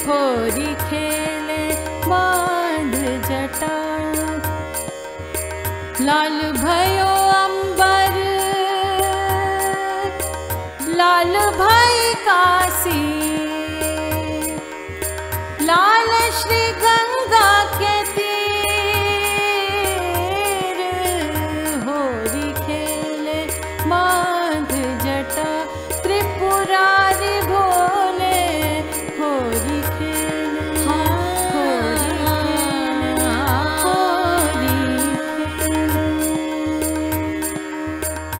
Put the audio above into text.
होरी खेले बांध जटा लाल भयो अंबर लाल भई काशी लाल श्री गंगा के तीर होरी खेले बांध जटा त्रिपुरारी भोले होरी खेले